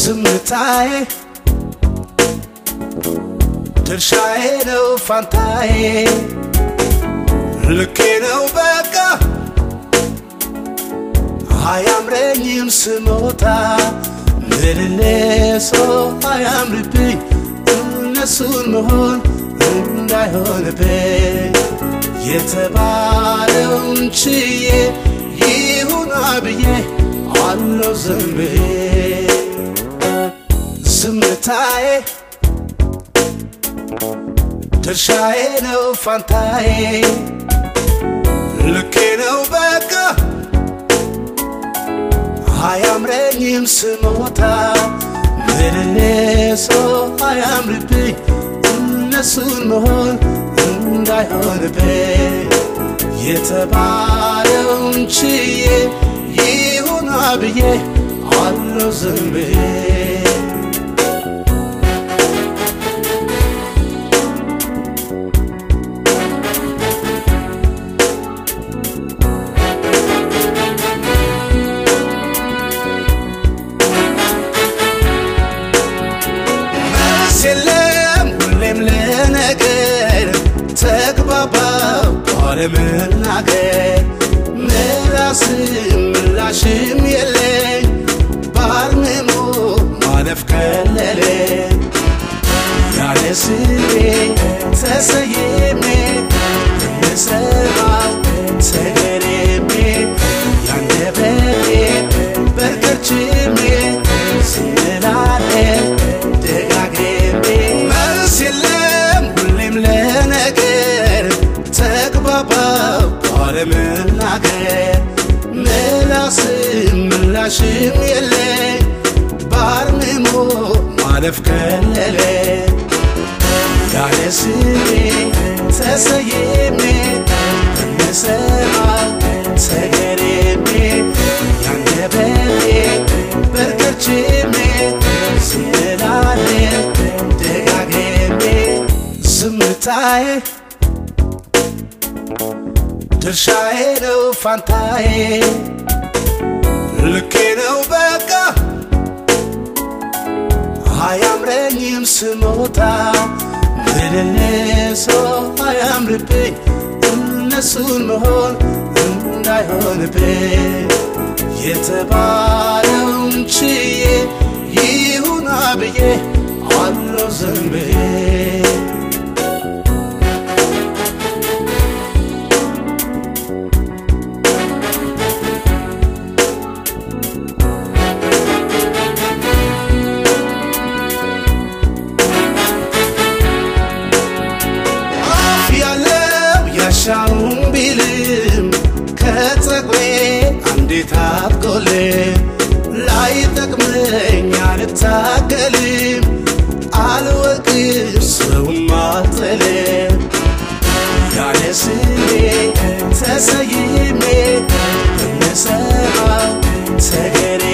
ዝምታዬ ድርሻዬ ነው ፋንታዬ ልኬ ነው በቃ አያምረኝም ስሞታ ምልልሶ አያምርብኝ እነሱን መሆን እንዳይሆንብኝ የተባለውን ችዬ ይሁና ብዬ አለው ዝም ብዬ ዝምታዬ ድርሻዬ ነው ፋንታዬ ልኬ ነው በቃ አያምረኝም ስሞታ ምልልሶ አያምርብኝ እነሱን መሆን እንዳይሆንብኝ የተባለውን ችዬ ይሁና ብዬ አለው ዝም ብዬ መልስ የለም ሁሌም ለነገር ተግባባው ባለመናገር ምላስም ምላሽም የለኝ ባርምሞ ማለፍ ቀለለ ያለ ስሜ ተሰይሜ ብሰማው ተገሬሜ ያንደበቴ በርከርችሜ ስላለ ደጋግሜ መልስ የለም ሁሌም ለነገር ተግባባው ባለመናገር ምላስም ምላሽም የለኝ ባርምሞ ማለፍ ቀለለ ያለ ስሜ ተሰይሜ ብሰማው ተገሬሜ ያንደበቴ በርከርችሜ ስላለ ደጋግሜ ዝምታዬ ድርሻዬ ነው ፋንታዬ ልኬ ነው በቃ አያምረኝም ስሞታ ምልልሶ አያምርብኝ እነሱን መሆን እንዳይሆንብኝ የተባለውን ችዬ ይሁና ብዬ አለው ዝም ብዬ አፍ ያለው ያሻውን ቢልም ከጸጉሬ አንዴት አትጎልም ላይ ጠቅመኝ አልታገልም አልወቅም ሰውም አልጥልም ያለ ስሜ ተሰይሜ ብሰማው ተገሬ